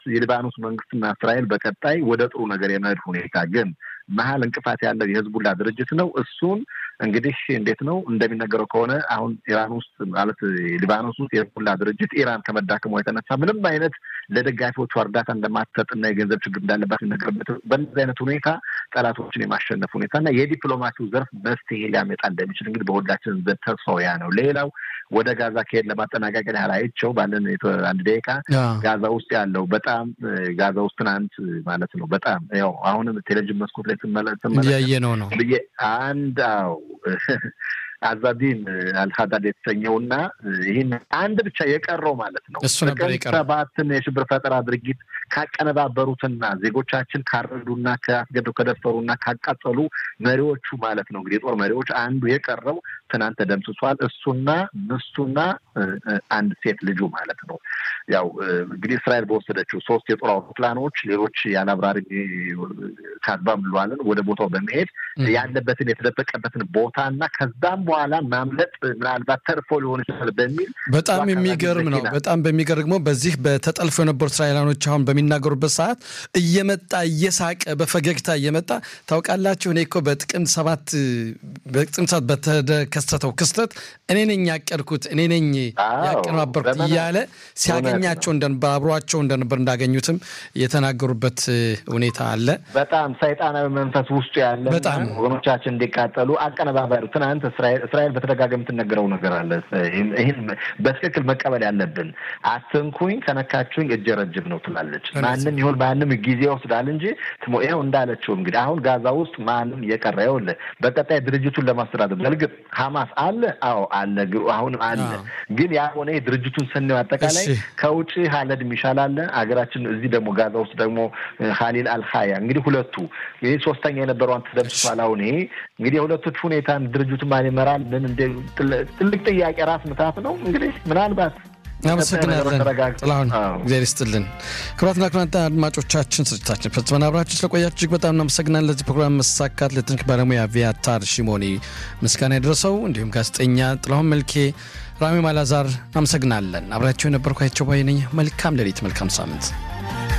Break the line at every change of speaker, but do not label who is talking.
የሊባኖስ መንግስትና እስራኤል በቀጣይ ወደ ጥሩ ነገር የመሄድ ሁኔታ ግን መሀል እንቅፋት ያለው የህዝቡላ ድርጅት ነው። እሱን እንግዲህ እንዴት ነው እንደሚነገረው ከሆነ አሁን ኢራን ውስጥ ማለት ሊባኖስ ውስጥ የህዝቡላ ድርጅት ኢራን ከመዳከሟ የተነሳ ምንም አይነት ለደጋፊዎቹ እርዳታ እንደማትሰጥና የገንዘብ ችግር እንዳለባት ሲነገርበት በእነዚህ አይነት ሁኔታ ጠላቶችን የማሸነፍ ሁኔታ እና የዲፕሎማሲው ዘርፍ መፍትሄ ሊያመጣ እንደሚችል እንግዲህ በሁላችን ዘንድ ተስፋው ያ ነው። ሌላው ወደ ጋዛ ከሄድ ለማጠናቀቂያ ያህል አይቼው ባለን አንድ ደቂቃ ጋዛ ውስጥ ያለው በጣም ጋዛ ውስጥ ትናንት ማለት ነው በጣም ያው አሁንም ቴሌቪዥን መስኮት ላይ ስመለስ
እያየነው ነው
ብዬ አንድ አው አዛዲን አልሀዳድ የተሰኘውና ይህን አንድ ብቻ የቀረው ማለት ነው
እሱ ነበር የቀረው
ሰባትን የሽብር ፈጠራ ድርጊት ካቀነባበሩትና ዜጎቻችን ካረዱና ከአስገደው ከደፈሩና ካቃጠሉ መሪዎቹ ማለት ነው እንግዲህ የጦር መሪዎች አንዱ የቀረው ትናንት ተደምስሷል። እሱና ምስቱና አንድ ሴት ልጁ ማለት ነው። ያው እንግዲህ እስራኤል በወሰደችው ሶስት የጦር አውሮፕላኖች ሌሎች ያለአብራሪ ካዝባ ምለዋልን ወደ ቦታው በመሄድ ያለበትን የተደበቀበትን ቦታ እና ከዛም በኋላ ማምለጥ ምናልባት ተርፎ ሊሆን ይችላል በሚል
በጣም የሚገርም ነው። በጣም በሚገርም ነው። በዚህ በተጠልፎ የነበሩ እስራኤላኖች አሁን በሚናገሩበት ሰዓት እየመጣ እየሳቀ በፈገግታ እየመጣ ታውቃላችሁ፣ እኔ እኮ በጥቅምት ሰባት በጥቅምት ሰባት በተከሰተው ክስተት እኔ ነኝ ያቀድኩት እኔ ነኝ ያቀነባበርኩት እያለ ሲያገኛቸው እንደነበር አብሯቸው እንደነበር እንዳገኙትም የተናገሩበት ሁኔታ አለ።
በጣም ሰይጣናዊ መንፈስ ውስጡ ያለ
በጣም
ወገኖቻችን እንዲቃጠሉ አቀነባበሩ ትናንት እስራኤል በተደጋጋሚ የምትነገረው ነገር አለ። ይህን በትክክል መቀበል ያለብን አትንኩኝ፣ ከነካችሁኝ እጀ ረጅም ነው ትላለች። ማንም ይሁን ማንም ጊዜ ይወስዳል እንጂ ይኸው እንዳለችው እንግዲህ አሁን ጋዛ ውስጥ ማንም የቀረ ይኸውልህ፣ በቀጣይ ድርጅቱን ለማስተዳደር በእርግጥ ሀማስ አለ፣ አዎ አለ፣ አሁንም አለ። ግን ያ ሆነ ድርጅቱን ስናየው አጠቃላይ ከውጭ ሀለድ ሚሻል አለ ሀገራችን፣ እዚህ ደግሞ ጋዛ ውስጥ ደግሞ ሀሊል አልሀያ እንግዲህ ሁለቱ ይህ ሶስተኛ የነበረዋን ተደምስሷል። አሁን ይሄ እንግዲህ የሁለቶች ሁኔታን ድርጅቱ ማን ይመራል? ምን እንደ ትልቅ ጥያቄ ራስ ምታት ነው። እንግዲህ ምናልባት
አመሰግናለን ጥላሁን፣ እግዚአብሔር ይስጥልን። ክቡራትና ክቡራን አድማጮቻችን ስርጭታችን ፈጽመን አብራችሁ ስለቆያችሁ እጅግ በጣም እናመሰግናለን። ለዚህ ፕሮግራም መሳካት ለቴክኒክ ባለሙያ ቪያታር ሽሞኒ ምስጋና የደረሰው እንዲሁም ጋዜጠኛ ጥላሁን መልኬ፣ ራሚ ማላዛር አመሰግናለን። አብራችሁ የነበርኳቸው ባይ ነኝ። መልካም ሌሊት፣ መልካም ሳምንት